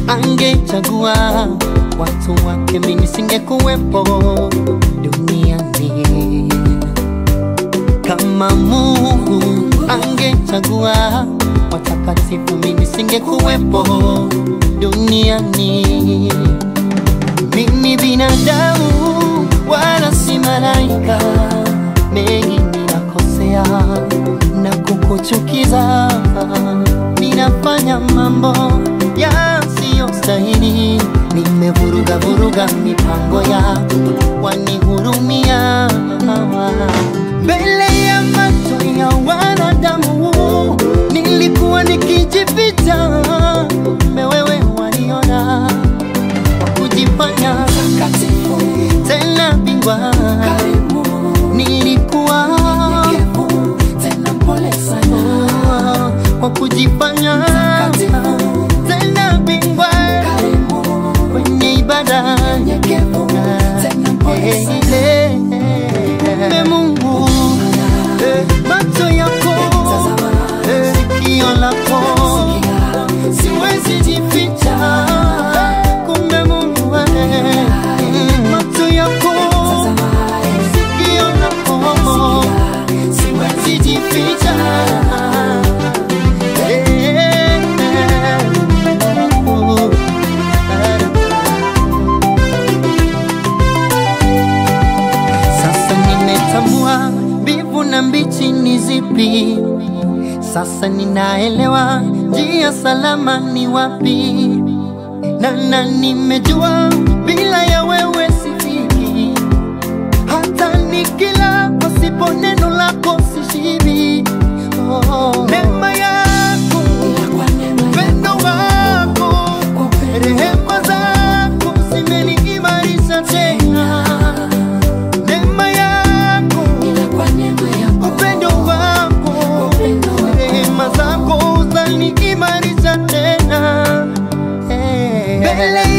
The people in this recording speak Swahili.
angechagua watu wake, mimi nisingekuwepo duniani. Kama Mungu angechagua watakatifu, mimi nisingekuwepo duniani. Mimi binadamu wala si malaika, mengi ninakosea na kukuchukiza, ninafanya mambo yasiyostahili, nimevuruga vuruga mipango yako, wanihurumia mbele ya macho ya wanadamu, nilikuwa nikijificha, kumbe wewe waniona kwa kujifanya Takatifu, tena bingwa, karimu, nilikuwa nyenyekevu, tena mpole sana. kwa kujifanya Takatifu, tena bingwa karimu, kwenye ibada nyenyekevu, tena mpole sana. Kumbe Mungu eh, macho yako Tazama, eh, sikio lako sikia, siwezi jificha. Kumbe Mungu eh, mm, macho yako tazama, sikio lako siwezi jificha. Eh, oh, Sasa nimetambua mbivu na mbichi ni zipi. Sasa ninaelewa njia salama ni wapi, na na nimejua bila ya wewe sifiki. Hata nikila pasipo neno lako sishibi. Oh, neema yako, kwa neema upendo wako, kwa upendo rehema zako zimeniimarisha tena. Neema yako ila kwa neema yako, upendo wako upendo wako. rehema zako zaniimarisha tena Eh. mbele